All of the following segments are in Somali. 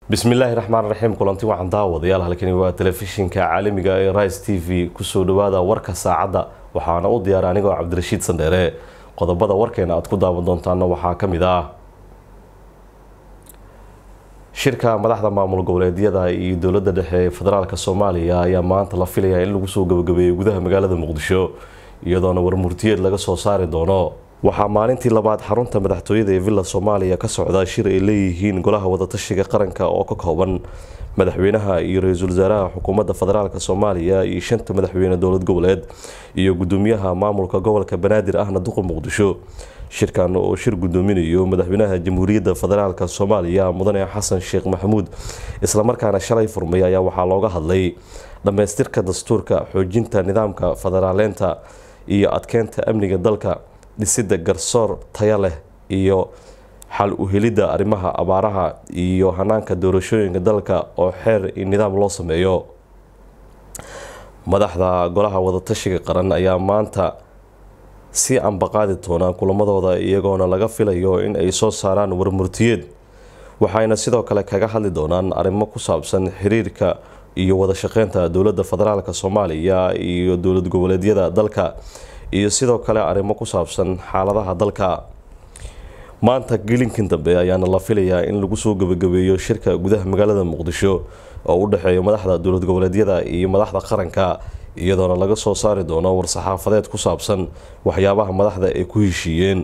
bismillaahi raxmaan raxiim kulanti wacan daawadayaal halkani waa telefishinka caalamiga ee rise t v kusoo dhawaada warka saacadda waxaana u diyaara anigoo cabdirashiid sandheere qodobada warkeena aad ku daawan doontaana waxaa ka mid ah shirka madaxda maamul goboleedyada iyo dowladda dhexe ee federaalk soomaaliya ayaa maanta la filayaa in lagu soo gabagabeeyo gudaha magaalada muqdisho iyadoona warmurtiyeed laga soo saari doono waxaa maalintii labaad xarunta madaxtooyada ee villa soomaaliya ka socda shir ay leeyihiin golaha wadatashiga qaranka oo ka kooban madaxweynaha iyo ra-iisul wasaaraha xukuumadda federaalk soomaaliya iyo shanta madaxweyne dowlad goboleed iyo gudoomiyaha maamulka gobolka banaadir ahna duqa muqdisho shirkan oo shir gudoominayo madaxweynaha jamhuuriyadda federaalk soomaaliya mudane xasan sheekh maxamuud islamarkaana shalay furmay ayaa waxaa looga hadlay dhammaystirka dastuurka xoojinta nidaamka federaaleynta iyo adkeynta amniga dalka dhisidda garsoor taya leh iyo xal u helidda arrimaha abaaraha iyo hanaanka doorashooyinka dalka oo xeer iyo nidaam loo sameeyo madaxda golaha wadatashiga qaran ayaa maanta si ambaqaadi doona kulamadooda iyagoona laga filayo in ay soo saaraan warmurtiyeed waxayna sidoo kale kaga hadli doonaan arrimo ku saabsan xiriirka iyo wada shaqeynta dowladda federaalk soomaaliya iyo dowlad goboleedyada dalka iyo sidoo kale arrimo ku saabsan xaaladaha dalka maanta gelinkan dambe ayaana la filayaa in lagu soo gabagabeeyo shirka gudaha magaalada muqdisho oo u dhexeeya madaxda dowlad goboleedyada iyo madaxda qaranka iyadoona laga soo saari doono war-saxaafadeed ku saabsan waxyaabaha madaxda ay ku heshiiyeen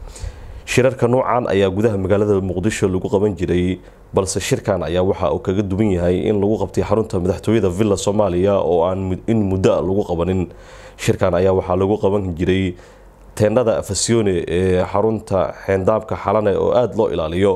shirarka nuucan ayaa gudaha magaalada muqdisho lagu qaban jiray balse shirkan ayaa waxa uu kaga duwan yahay in lagu qabtay xarunta madaxtooyada villa soomaaliya oo aan in muddo lagu qabanin shirkan ayaa waxaa lagu qaban jiray teendhada afasione ee xarunta xeendaabka xalane oo aada loo ilaaliyo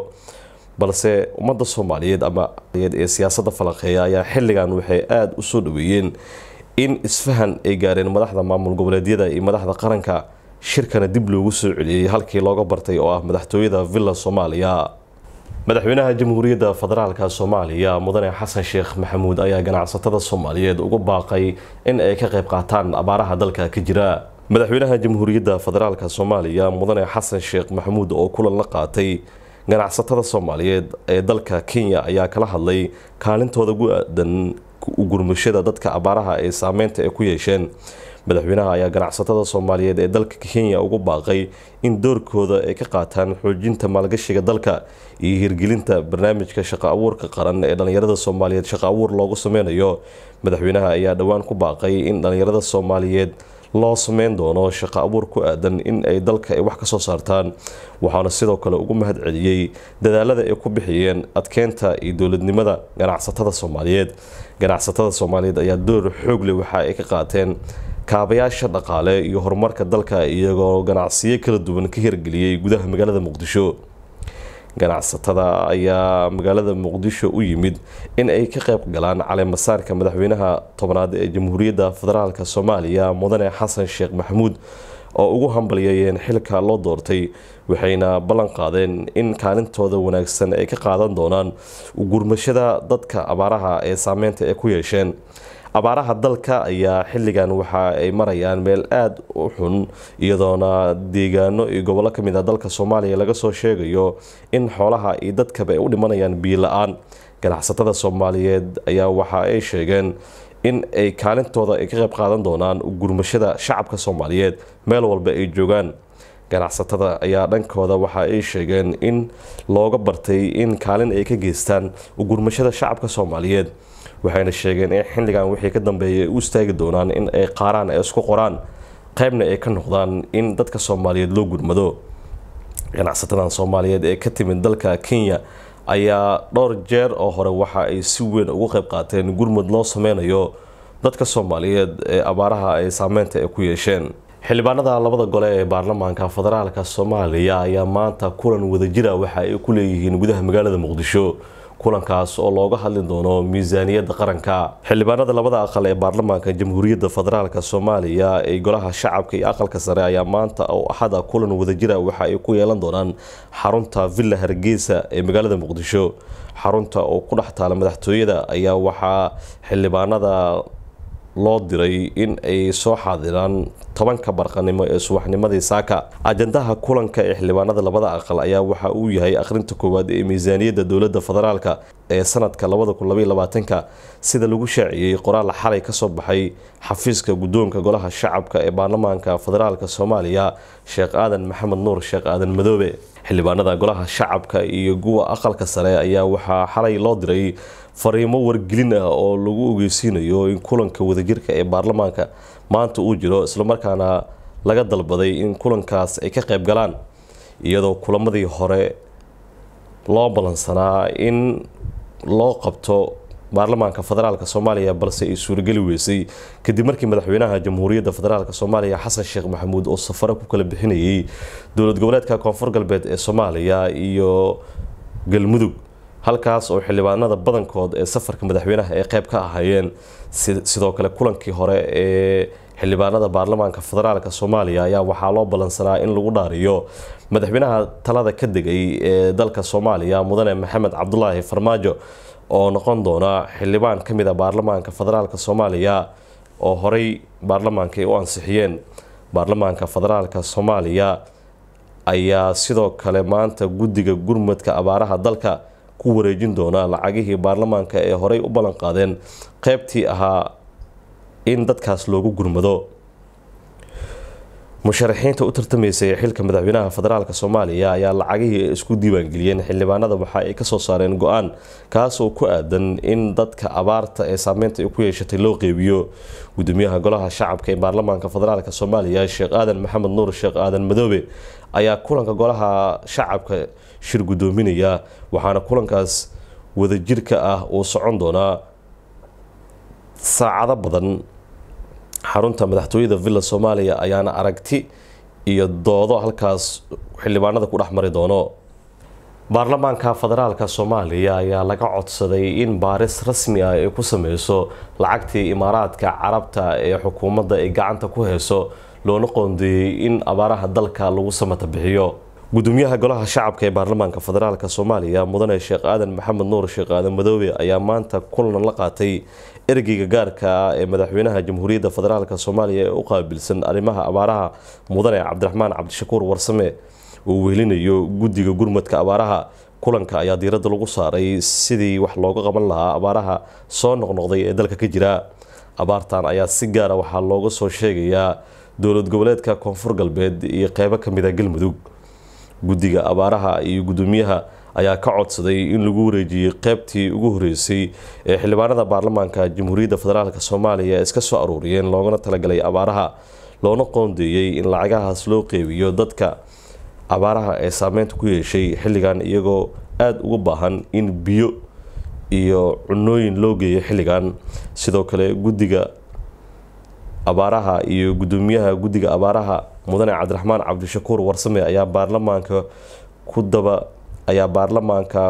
balse ummadda soomaaliyeed ama ee siyaasadda falaqeeya ayaa xilligan waxay aada u soo dhaweeyeen in isfahan ay gaareen madaxda maamul goboleedyada iyo madaxda qaranka shirkana dib loogu soo celiyey halkii looga bartay oo ah madaxtooyada villa soomaaliya madaxweynaha jamhuuriyadda federaalk soomaaliya mudane xasan sheekh maxamuud ayaa ganacsatada soomaaliyeed ugu baaqay in ay ka qayb qaataan abaaraha dalka ka jira madaxweynaha jamhuuriyadda federaalk soomaaliya mudane xasan sheekh maxamuud oo kulan la qaatay ganacsatada soomaaliyeed ee dalka kenya ayaa kala hadlay kaalintooda gu aadan gurmashada dadka abaaraha ee saameynta ay ku yeesheen madaxweynaha ayaa ganacsatada soomaaliyeed ee dalka kenya ugu baaqay in doorkooda ay ka qaataan xoojinta maalgashiga dalka iyo hirgelinta barnaamijka shaqo abuurka qaran ee dhallinyarada soomaaliyeed shaqo abuur loogu sameynayo madaxweynaha ayaa dhowaan ku baaqay in dhallinyarada soomaaliyeed loo sameyn doono shaqo abuur ku aadan in ay dalka ay wax ka soo saartaan waxaana sidoo kale ugu mahad celiyey dadaalada ay ku bixiyeen adkeynta iyo dowladnimada ganacsatada soomaaliyeed ganacsatada soomaaliyeed ayaa door xoog leh waxa ay ka qaateen kaabayaasha dhaqaale iyo horumarka dalka iyagoo ganacsiyo kala duwan ka hirgeliyey gudaha magaalada muqdisho ganacsatada ayaa magaalada muqdisho u yimid in ay ka qayb galaan caleemasaarka madaxweynaha tobnaad ee jamhuuriyadda federaalk soomaaliya mudane xasan sheekh maxamuud oo ugu hambalyeeyeen xilka loo doortay waxayna ballan qaadeen in kaalintooda wanaagsan ay ka qaadan doonaan gurmashada dadka abaaraha ee saameynta ay ku yeesheen abaaraha dalka ayaa xilligan waxa ay marayaan meel aada u xun iyadoona deegaano iyo gobollo ka mid ah dalka soomaaliya laga soo sheegayo in xoolaha iyo dadkaba ay u dhimanayaan biyo la-aan ganacsatada soomaaliyeed ayaa waxa ay sheegeen in ay kaalintooda ay ka qayb qaadan doonaan gurmashada shacabka soomaaliyeed meel walba ay joogaan ganacsatada ayaa dhankooda waxa ay sheegeen in looga bartay in kaalin ay ka geystaan gurmashada shacabka soomaaliyeed waxayna sheegeen in xilligan wixii ka dambeeyay ay u istaagi doonaan in ay qaaraan ay isku qoraan qaybna ay ka noqdaan in dadka soomaaliyeed loo gurmado ganacsatadan soomaaliyeed ee ka timid dalka kenya ayaa dhowr jeer oo hore waxa ay si weyn ugu qayb qaateen gurmud loo sameynayo dadka soomaaliyeed ee abaaraha ay saameynta ay ku yeesheen xildhibaanada labada gole ee baarlamaanka federaalk soomaaliya ayaa maanta kulan wadajira waxa ay ku leeyihiin gudaha magaalada muqdisho kulankaas oo looga hadli doono miisaaniyadda qaranka xildhibaanada labada aqal ee baarlamaanka jamhuuriyadda federaalk soomaaliya ee golaha shacabka iyo aqalka sare ayaa maanta oo axada kulan wadajira waxa ay ku yeelan doonaan xarunta villa hargeysa ee magaalada muqdisho xarunta oo ku dhex taala madaxtooyada ayaa waxaa xildhibaanada loo diray in ay soo xaadiraan tobanka barqanimo ee subaxnimadii saaka ajandaha kulanka ee xildhibaanada labada aqal ayaa waxa uu yahay akhrinta koowaad ee miisaaniyadda dowladda federaalka ee sanadka labadakunlabayolabaatanka sida lagu shaaciyey qoraal xalay kasoo baxay xafiiska guddoonka golaha shacabka ee baarlamaanka federaalk soomaaliya sheekh aadan maxamed nuur sheekh aadan madoobe xildhibaanada golaha shacabka iyo kuwa aqalka sare ayaa waxaa xalay loo diray fariimo wargelin ah oo lagu ogeysiinayo in kulanka wadajirka ee baarlamaanka maanta uu jiro islamarkaana laga dalbaday in kulankaas ay ka qayb galaan iyadoo kulamadii hore loo ballansanaa in loo qabto baarlamaanka federaalk soomaaliya balse ay suurageli weysay kadib markii madaxweynaha jamhuuriyadda federaalk soomaaliya xasan sheekh maxamuud oo safaro ku kala bixinayay dowlad goboleedka koonfur galbeed ee soomaaliya iyo galmudug halkaas oo xildhibaanada badankood ee safarka madaxweynaha ay qayb ka ahaayeen sidoo kale kulankii hore ee xildhibaanada baarlamaanka federaalk soomaaliya ayaa waxaa loo ballansanaa in lagu dhaariyo madaxweynaha talada ka degay ee dalka soomaaliya mudane maxamed cabdulaahi farmaajo oo noqon doona xildhibaan ka mid a baarlamaanka federaalk soomaaliya oo horey baarlamaanka ay u ansixiyeen baarlamaanka federaalk soomaaliya ayaa sidoo kale maanta guddiga gurmadka abaaraha dalka ku wareejin doona lacagihii baarlamaanka ee horey u ballan qaadeen qeybtii ahaa in dadkaas loogu gurmado musharaxiinta u tartamaysay xilka madaxweynaha federaalk soomaaliya ayaa lacagihii ay isku diiwaangeliyeen xildhibaanada waxa ay kasoo saareen go-aan kaas oo ku aadan in dadka abaarta ee saameynta ay ku yeeshatay loo qeybiyo gudoomiyaha golaha shacabka ee baarlamaanka federaalk soomaaliya sheekh aadan maxamed nuur sheekh aadan madoobe ayaa kulanka golaha shacabka shir gudoominaya waxaana kulankaas wadajirka ah uu socon doonaa saacado badan xarunta madaxtooyada villa soomaaliya ayaana aragti iyo doodo halkaas xildhibaanada ku dhex mari doono baarlamaanka federaalk soomaaliya ayaa laga codsaday in baaris rasmi ah ay ku sameyso lacagtii imaaraadka carabta ee xukuumadda ay gacanta ku heyso loona qoondeeyey in abaaraha dalka lagu samata bixiyo gudoomiyaha golaha shacabka ee baarlamaanka federaalk soomaaliya mudane sheekh aadan maxamed nuur sheekh aadan madoobe ayaa maanta kulan la qaatay ergeyga gaarka ah ee madaxweynaha jamhuuriyadda federaalk soomaaliya ee u qaabilsan arrimaha abaaraha mudane cabdiraxmaan cabdishakuur warsame uu wehelinayo guddiga gurmadka abaaraha kulanka ayaa diiradda lagu saaray sidii wax looga qaban lahaa abaaraha soo noqnoqday ee dalka ka jira abaartan ayaa si gaara waxaa looga soo sheegayaa dowlad goboleedka koonfur galbeed iyo qeybo kamid a galmudug guddiga abaaraha iyo gudoomiyaha ayaa ka codsaday in lagu wareejiyey qeybtii ugu horeysay ee xildhibaanada baarlamaanka jamhuuriyadda federaalk soomaaliya iska soo aruuriyeen loogana talagalay abaaraha loona qoondeeyey in lacagahaas loo qeybiyo dadka abaaraha ee saameynta ku yeeshay xilligan iyagoo aada uga baahan in biyo iyo cunooyin loo geeyo xilligan sidoo kale guddiga abaaraha iyo gudoomiyaha guddiga abaaraha mudane cabdiraxmaan cabdishakuur warsame ayaa baarlamaanka ku daba ayaa baarlamaanka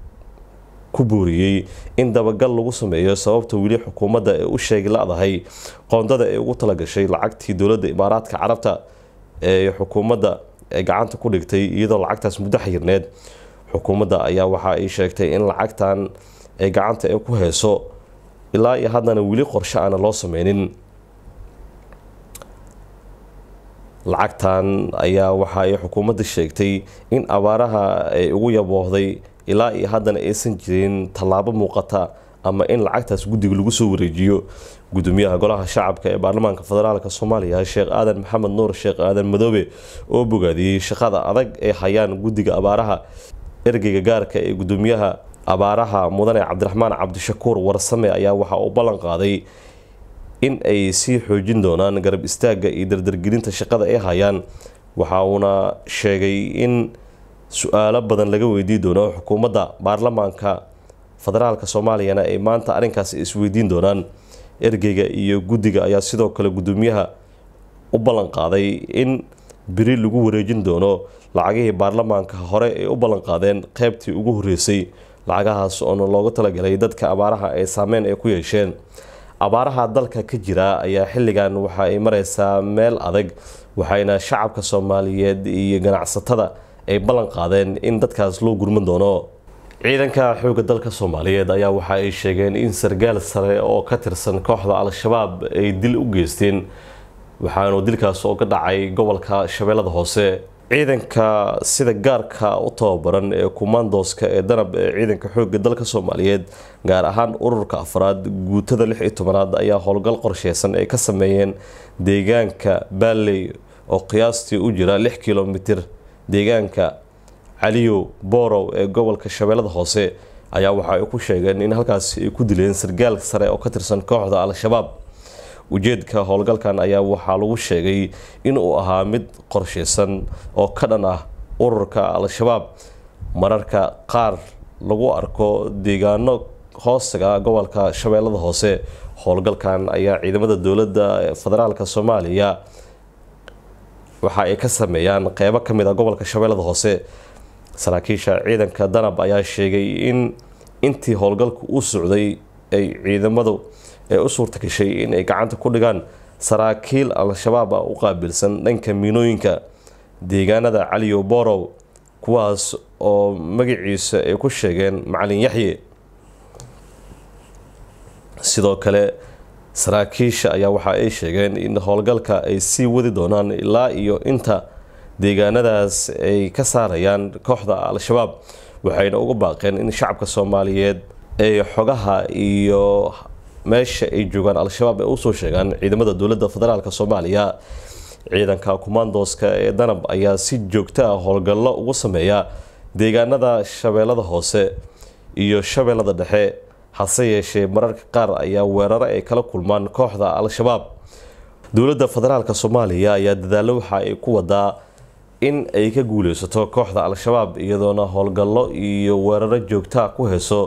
ku booriyey in dabagal lagu sameeyo sababta weli xukuumadda ee u sheegi la-dahay qoondada ee ugu talagashay lacagtii dowladda imaaraadka carabta ee xukuumadda ee gacanta ku dhigtay iyadoo lacagtaas muddo xayirneed xukuumadda ayaa waxa ay sheegtay in lacagtan ay gacanta ee ku heyso ilaa iyo haddana weli qorshe aana loo sameynin lacagtan ayaa waxa ay xukuumadda sheegtay in abaaraha ay ugu yaboohday ilaa iyo haddana aysan jirin tallaabo muuqata ama in lacagtaas guddiga lagu soo wareejiyo gudoomiyaha golaha shacabka ee baarlamaanka federaalk soomaaliya sheekh aadan maxamed nuur sheekh aadan madoobe oo bogaadiyey shaqada adag ee hayaan guddiga abaaraha ergeyga gaarka ee gudoomiyaha abaaraha mudane cabdiraxmaan cabdishakuur warsame ayaa waxa uu ballan qaaday in ay sii xoojin doonaan garab istaagga iyo dardargelinta shaqada ay hayaan waxa uuna sheegay in su-aalo badan laga weydii doono xukuumadda baarlamaanka federaalk soomaaliyana ay maanta arrinkaas isweydiin doonaan ergeyga iyo guddiga ayaa sidoo kale gudoomiyaha u ballan qaaday in beri lagu wareejin doono lacagihii baarlamaanka hore ay u ballan qaadeen qeybtii ugu horeysay lacagahaas oona loogu talagalay dadka abaaraha ay saameyn ay ku yeesheen abaaraha dalka ka jira ayaa xilligan waxa ay mareysaa meel adag waxayna shacabka soomaaliyeed iyo ganacsatada ay ballan qaadeen in dadkaas loo gurman doono ciidanka xoogga dalka soomaaliyeed ayaa waxa ay sheegeen in sargaal sare oo ka tirsan kooxda al-shabaab ay dil u geysteen waxaanu dilkaas oo ka dhacay gobolka shabeellada hoose ciidanka sida gaarka u tababaran ee kumaandooska ee danab ee ciidanka xoogga dalka soomaaliyeed gaar ahaan ururka afraad guutada lix iyo tobanaad ayaa howlgal qorsheysan ay ka sameeyeen deegaanka baalley oo qiyaastii u jira lix kilomitir deegaanka caliyo boorow ee gobolka shabeellada hoose ayaa waxa ay ku sheegeen in halkaasi ay ku dileen sargaal sare oo ka tirsan kooxda al-shabaab ujeedka howlgalkan ayaa waxaa lagu sheegay inuu ahaa mid qorsheysan oo ka dhan ah ururka al-shabaab mararka qaar lagu arko deegaano hoostaga gobolka shabeellada hoose howlgalkan ayaa ciidamada dowladda federaalk soomaaliya waxa ay ka sameeyaan qeybo kamid a gobolka shabeellada hoose saraakiisha ciidanka danab ayaa sheegay in intii howlgalku u socday ay ciidamadu ee u suurta gashay in ay gacanta ku dhigaan saraakiil al-shabaab ah u qaabilsan dhanka miinooyinka deegaanada caliyo borow kuwaas oo magaciisa ay ku sheegeen macalin yaxye sidoo kale saraakiisha ayaa waxa ay sheegeen in howlgalka ay sii wadi doonaan ilaa iyo inta deegaanadaas ay ka saarayaan kooxda al-shabaab waxayna uga baaqeen in shacabka soomaaliyeed ay xogaha iyo meesha ay joogaan al-shabaab ay usoo sheegaan ciidamada dowladda federaalk soomaaliya ciidanka kumaandooska ee danab ayaa si joogto ah howlgallo ugu sameeya deegaanada shabeellada hoose iyo shabeellada dhexe hase yeeshee mararka qaar ayaa weeraro ay kala kulmaan kooxda al-shabaab dowladda federaalk soomaaliya ayaa dadaallo waxa ay ku wadaa in ay ka guuleysato kooxda al-shabaab iyadoona howlgallo iyo weeraro joogtaa ku heso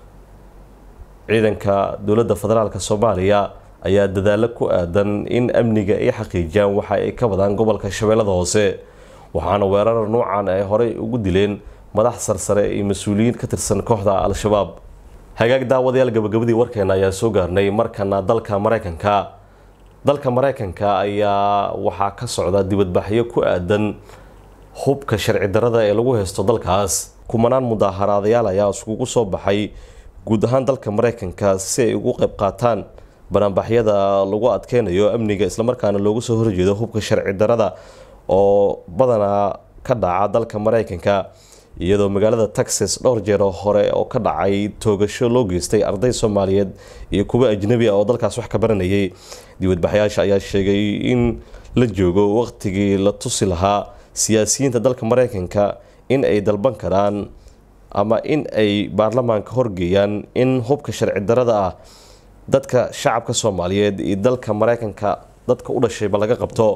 ciidanka dowladda federaalk soomaaliya ayaa dadaalo ku aadan in amniga ay xaqiijiyaan waxa ay ka wadaan gobolka shabeellada hoose waxaana weerara nuucan ay horey ugu dileen madax sarsare iyo mas-uuliyiin ka tirsan kooxda al-shabaab hagaag daawadayaal gabagabadii warkeena ayaa soo gaarnay markana dalka mareykanka dalka mareykanka ayaa waxaa ka socda dibadbaxyo ku aadan hubka sharci darada ee lagu haysto dalkaas kumanaan mudaaharaadayaal ayaa iskugu soo baxay guud ahaan dalka mareykanka si ay ugu qayb qaataan banaanbaxyada lagu adkeynayo amniga islamarkaana loogu soo horjeedo hubka sharci darada oo badanaa ka dhaca dalka mareykanka iyadoo magaalada texas dhowr jeero hore oo ka dhacay toogasho loo geystay arday soomaaliyeed iyo kuwa ajnabi ah oo dalkaas wax ka baranayay dibadbaxyaasha ayaa sheegay in la joogo waqtigii la tusi lahaa siyaasiyiinta dalka mareykanka in ay dalban karaan ama in ay baarlamaanka horgeeyaan in hubka sharci darada ah dadka shacabka soomaaliyeed iyo dalka mareykanka dadka u dhashayba laga qabto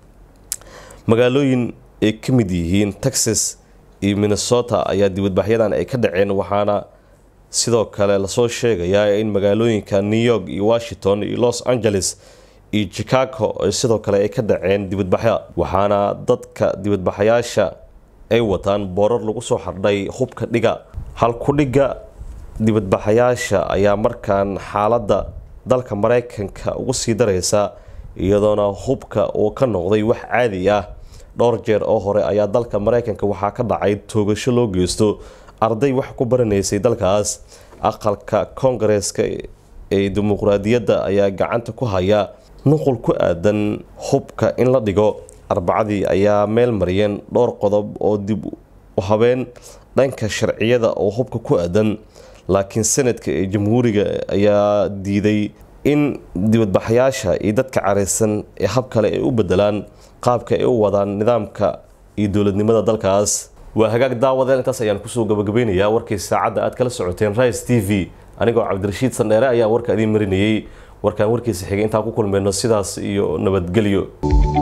magaalooyin ay ka mid yihiin texas iyo minnesota ayaa dibadbaxyadan ay ka dhaceen waxaana sidoo kale lasoo sheegayaa in magaalooyinka new york iyo washington iyo los angeles iyo chicago sidoo kale ay ka dhaceen dibadbaxyo waxaana dadka dibadbaxayaasha ay wataan boorar lagu soo xardhay hubka dhiga halku-dhigga dibadbaxayaasha ayaa markaan xaaladda dalka mareykanka ugu sii dareysa iyadoona hubka uu ka noqday wax caadi ah dhowr jeer oo hore ayaa dalka mareykanka waxaa ka dhacay toogasho loo geysto arday wax ku baranaysay dalkaas aqalka koongareeska ee dimuqraadiyadda ayaa gacanta ku haya nuqul ku aadan hubka in la dhigo arbacadii ayaa meel mariyeen dhowr qodob oo dib u habeen dhanka sharciyada oo hubka ku aadan laakiin sanadka ee jamhuuriga ayaa diiday in dibadbaxayaasha iyo dadka careysan ee hab kale ay u bedelaan qaabka ay u wadaan nidaamka iyo dowladnimada dalkaas waa hagaag daawadeel intaas ayaan kusoo gabagabeynayaa warkii saacadda aad kala socoteen rice t v anigoo cabdirashiid sandheere ayaa warka idiin marinayey warkaan warkiisa xigay intaan ku kulmayno sidaas iyo nabadgelyo